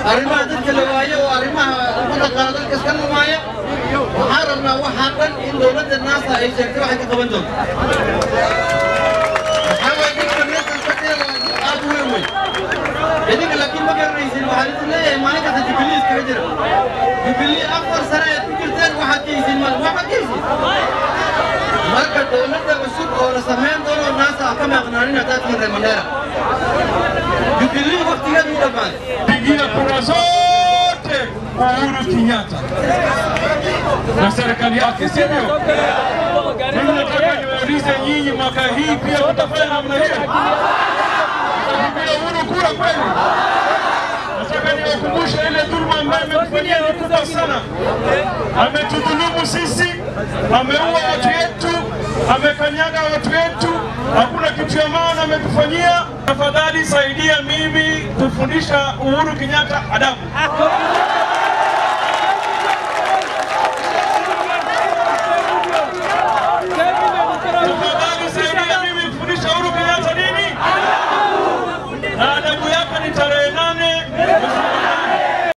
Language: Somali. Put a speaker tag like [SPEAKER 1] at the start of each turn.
[SPEAKER 1] arrimaha dadka la waayo oo arrimaha ummadda qaar dalka iska lumaaya waxaan rabnaa waxaa dhan in dowladda naasa ay sheegtay waxay ka qaban doonto waxaa waye dadka meesha shaqeeda aad u weyn wey idinka laakiin ma garanaysin waxaan idin leeyahay maalin kasta jubilee iskaga jira jubilee afar sane aad ku jirteen waxaad ka haysin mal waxaad ka haysin marka dowladda cusub oo la samayn doono naasa ha ka maqnaanin haddaad tihiin reer mandheera jubilee waktigeedu u dhammaaday
[SPEAKER 2] pigia kura zote Uhuru Kenyatta na serikali yake, sivyo? Mimi nataka niwaulize nyinyi, mwaka hii pia mtafanya namna hiyo? Mtapigia Uhuru kura kweli? Nataka niwakumbushe ile dhuluma ambayo ametufanyia ni kubwa sana. Ametudhulumu sisi, ameua watu wetu, amekanyaga watu wetu, hakuna kitu ya maana ametufanyia. Tafadhali saidia mimi kufundisha Uhuru Kenyatta adabu. Tafadhali saidia mimi kufundisha Uhuru Kenyatta nini? Na adabu yake ni tarehe nane mwezi wa nane.